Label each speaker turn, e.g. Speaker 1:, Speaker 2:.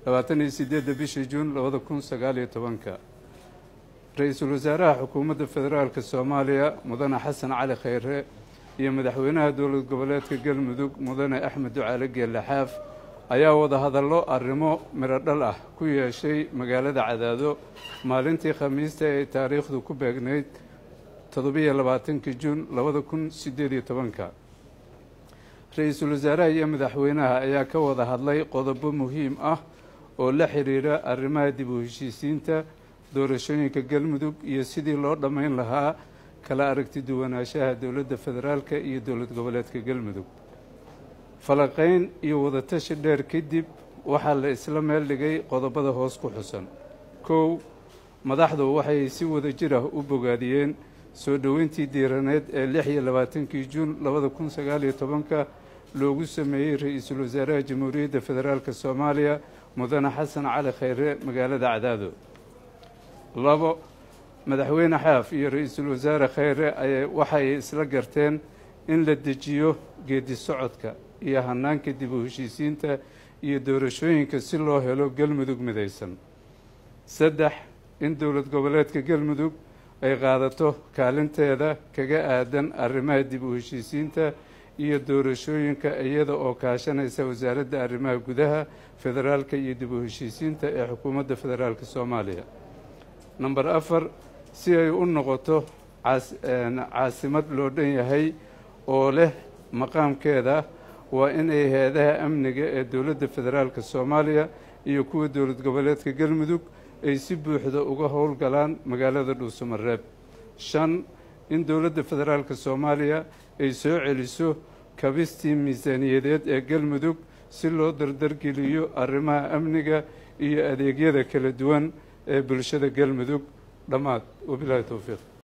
Speaker 1: labaatan iyo sideedda bishii juun labada kun sagaal iyo tobanka ra-iisul wasaaraha xukuumadda federaalk soomaaliya mudane xasan cali khayre iyo madaxweynaha dowlad goboleedka galmudug mudane axmed ducaale geelle xaaf ayaa wadahadallo arrimo midho dhal ah ku yeeshay magaalada cadaado maalintii khamiista ee taariikhdu ku beegnayd toddobiyo labaatankii juun labada kun sideed iyo tobanka ra-iisul wasaaraha iyo madaxweynaha ayaa ka wada hadlay qodobo muhiim ah oo la xiriira arrimaha dib u heshiisiinta doorashooyinka galmudug iyo sidii loo dhammayn lahaa kala aragti duwanaanshaha dowladda federaalka iyo dowlad goboleedka galmudug falaqayn iyo wadatashi dheer kadib waxaa la isla meel dhigay qodobada hoos ku xusan kow madaxdu waxay si wada jir ah u bogaadiyeen soo dhoweyntii diiraneed ee lix iyo labaatankii juun labada kun sagaal iyo tobanka loogu sameeyey ra-iisul wasaaraha jamhuuriyadda federaalk soomaaliya mudane xasan cali khayre magaalada cadaado labo madaxweyne xaaf iyo ra-iisul wasaare khayre ay waxay isla garteen in la dejiyo geedi socodka iyo hanaanka dib u heshiisiinta iyo doorashooyinka si loo helo galmudug midaysan saddex in dowlad goboleedka galmudug ay qaadato kaalinteeda kaga aadan arrimaha dib u heshiisiinta iyo doorashooyinka iyada oo kaashanaysa wasaaradda arrimaha gudaha federaalka iyo dib u heshiisiinta ee xukuumadda federaalk soomaaliya number afar si ay u noqoto caasimad loo dhan yahay oo leh maqaamkeeda waa inay hay-adaha amniga ee dowladda federaalk soomaaliya iyo kuwa dowlad goboleedka galmudug ay si buuxda uga howlgalaan magaalada dhuusamareeb shan in dowladda federaalk soomaaliya ay soo celiso kabistii miisaaniyadeed ee galmudug si loo dardargeliyo arrimaha amniga iyo adeegyada kala duwan ee bulshada galmudug dhammaad wabilaahi towfiiq